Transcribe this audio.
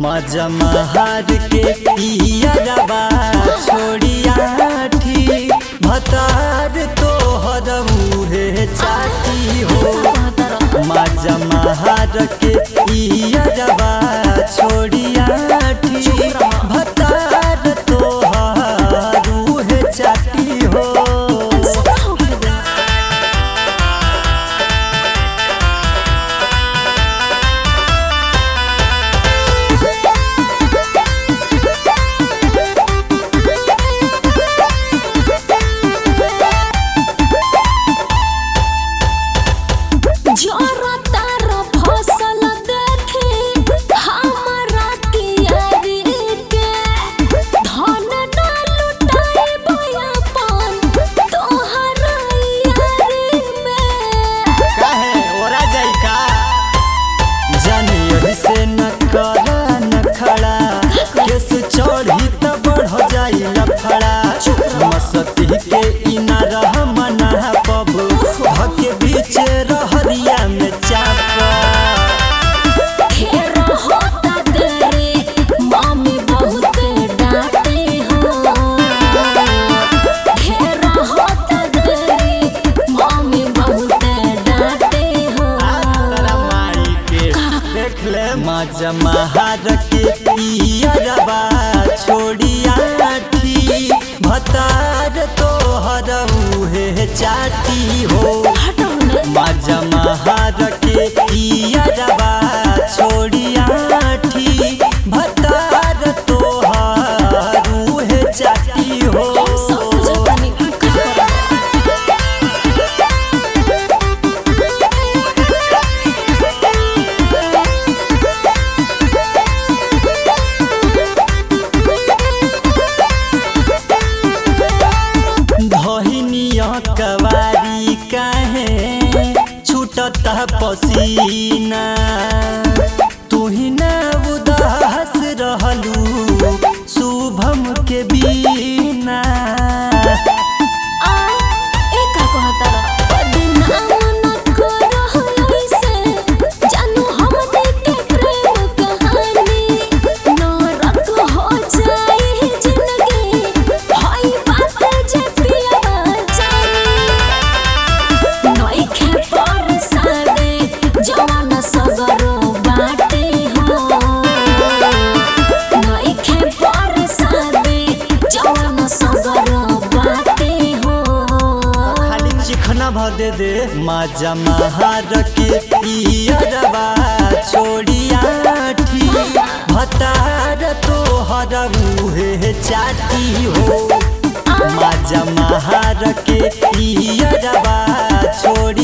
मजा महार के पियरबा छोड़िया ठी भतार तोहर मुहे चाटी हो मजा महार के पियरबा छोड़िया ठी भतार तोहर मुहे चाटी हो जोरा तारा फसल देखे हमरा तियारी के धन ना लुटाए बयापन तोहरा यारी में काहे ओरा जाई का जानी से न करा न खड़ा केस चढ़ी त बढ़ जाई लफड़ा मस्ती के इना रह मना पब धके बीच रहरिया में चापा घेर होता तेरे मम्मी बहुत डांटे हो घेर होता तेरे मम्मी बहुत डांटे हो तारा माई के देख ले मजा महार के पियरबा छोड़िया ठी भतार तोहर उहे चाटी हो हटौने मजा महार के पियरबा छोड़िया ठी भतार तोहर उहे चाटी हो सब जतनी का धहिनिया कवारी काहे छूटत पसीना तुही ना उदास रहलू शुभम के बीना आ एका कहता बदनाम न करो ऐसे जानू हम के प्रेम कहानी नरक हो जाए जिंदगी हई बात जे पिया जानी नई खे पर सादे जवान सगरो बाटे हो नई खे पर सादे जवान सगरो बाटे हो खाली चिखना भ दे दे मजा महार के पियरबा छोड़िया ठी भतार तोहर मुहे चाटी हो मजा महार के पियरबा छोड़ी